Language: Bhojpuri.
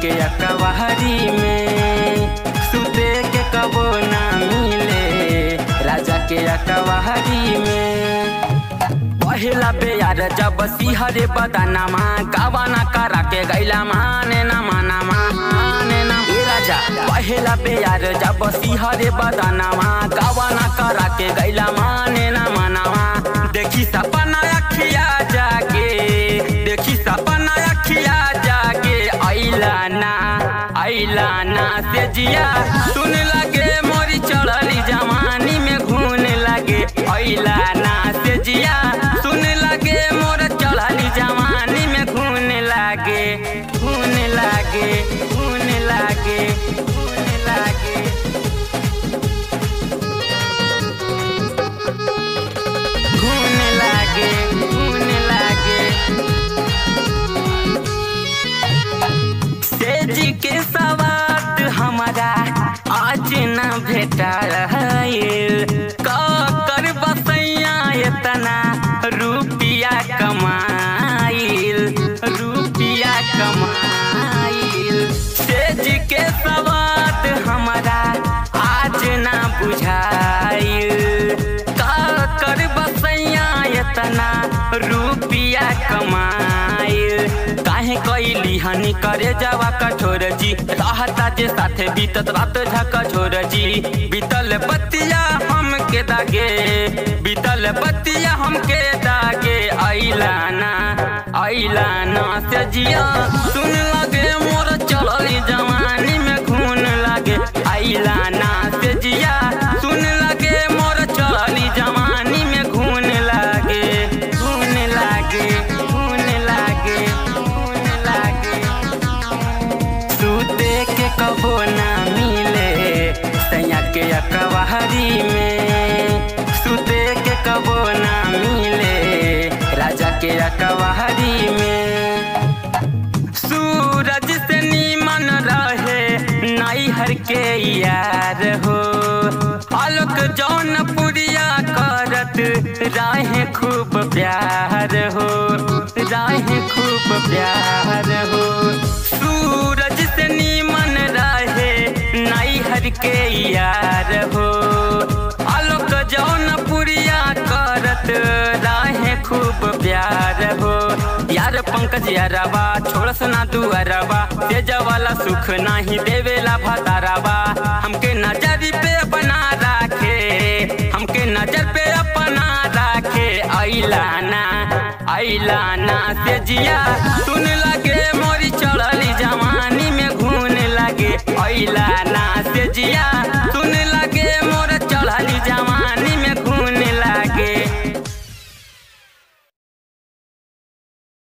के अकवारी में सुते के कबो ना मिले राजा के अकवारी में पहिला बेयार जब सिहरे बदनामा गावाना करा के गैला माने ना माना माने ना ए राजा पहिला बेयार जब सिहरे बदनामा गावाना करा के गैला माने ना मानावा देखी सपना अखिया जागे देखी सपना अखिया जागे ऐला ना ऐला ना से जिया सुन लगे मोरी चढ़ली जवानी में घून लगे ऐला ना से जिया सुन लगे मोर चढ़ली जवानी में घून लागे घून लागे घून लागे घून लागे घून लागे घून लागे सेजी के सवाद हमारा आज न भेटा रहिल का कर बसैया इतना रुपिया कमाइल रुपिया कमाइल सेज के सवाद हमारा आज ना बुझाइल का कर बसैया इतना रुपिया कमाइल काहे कैली हनी करे जावा कठोर जी रहता जे साथे बीतत रात झक छोर जी बीतल बतिया हमके दागे बीतल बतिया हमके दागे ऐला ना ऐला ना से जिया सुन लगे मोर चढ़ली जवानी में खून लागे ऐला ना से जिया सुन लगे मोर चढ़ली जवानी में खून लागे खून लागे खून लागे खून लागे सूते के कबो ना मिले सैया के अकवारी में सूते के कबो ना मिले राजा के अकवारी में सूरज से नीमन रहे नैहर के यार हो आलोक जौनपुरिया करत राहे खूब प्यार हो राहे खूब प्यार हो सूरज से नीमन रहे नैहर के यार हो आलोक जौनपुरिया करत राहे खूब प्यार हो यार पंकज यारबा छोड़स ना दुआरबा तेज वाला सुख नाही देवेला भतारबा हमके नजर पे अपना राखे हमके नजर पे अपना राखे ऐला ना ऐला ना से जिया सुन लगे मोरी चढ़ली जवानी में घून लगे ऐला ना से जिया